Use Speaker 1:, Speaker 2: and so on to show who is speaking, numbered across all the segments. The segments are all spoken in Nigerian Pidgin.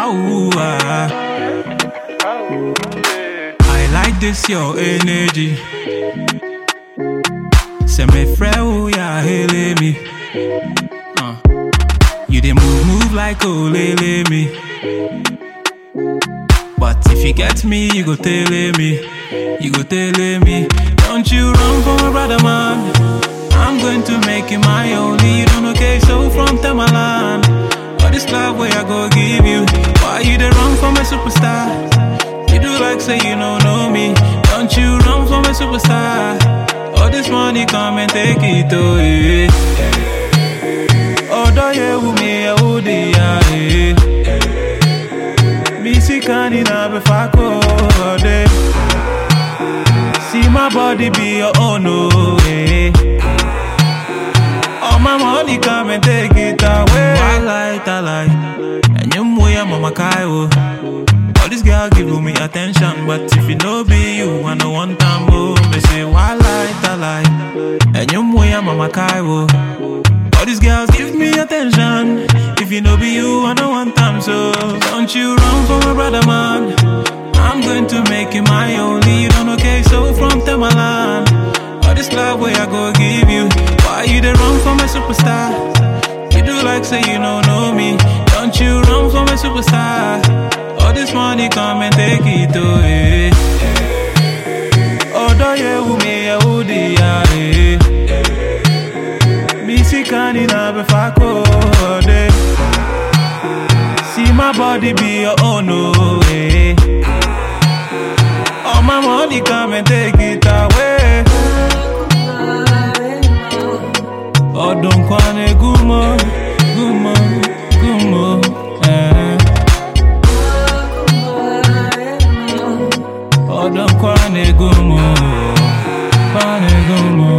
Speaker 1: Ow, ah. I like this your energy. Say me friend, yeah, hele me. Uh. You dey move, move like olele me. But if you get me, you go tell me. You go tell me. Don't you run for my brother, man. I'm going to make you my only. You don't okay, so from Tamalan. All this love where I go give you. Why you dey run for my superstar? You do like say you don't know me. Don't you run for my superstar? All this money come and take it away. Odo ye umi ya udi ya eh. Missy kani na be fako ode. See my body be your own oh eh. All my money come and take it away. I like, I like. And you moya mama kaiwo. All this girl give me attention, but if it no be you, I no want time. Oh, me say why light, I like. And you moya mama kaiwo. All these girls give me attention. If you no be you, I no want time. So don't you run for my brother, man. I'm going to make you my only. You don't okay, so from Tamalan. All this love where I go give you. Why you dey run for my superstar? You do like say you don't know me. Don't you run for my superstar? All this money come and take it away. Odo ye umi ya udi ya eh. Missy kani na be fako ode. See my body be your own oh eh. All my money come and take it away. Odon kwane gumo, gumo, gumo, eh. Odon kwane gumo, kwane gumo.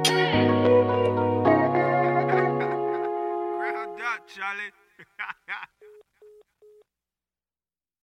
Speaker 2: Well done, Charlie.